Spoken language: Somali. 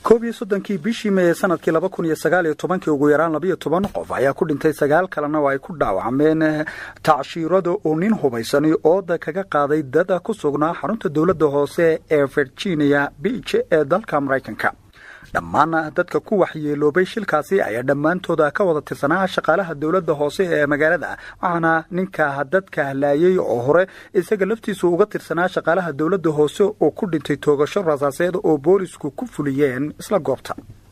koob iyo soddonkii bishii meeye sanadkii laba kun iyo sagaal iyo tobankii ugu yaraan labayo toban qof ayaa ku dhintay sagaal kalena oo ay ku dhaawacmeen tacshiirada oo nin hubaysani ooda kaga qaaday dada ku sugnaa xarunta dowladda hoose ee virginia beach ee dalka maraykanka dhammaan dadka ku waxyeeloobay shilkaasi ayaa dhammaantooda ka wada tirsanaa shaqaalaha dowladda hoose ee magaalada waxaana ninka dadka halaayay oo hore isaga laftiisu uga tirsanaa shaqaalaha dowladda hoose oo ku dhintay toogasho rasaaseed oo boolisku ku fuliyeen isla goobta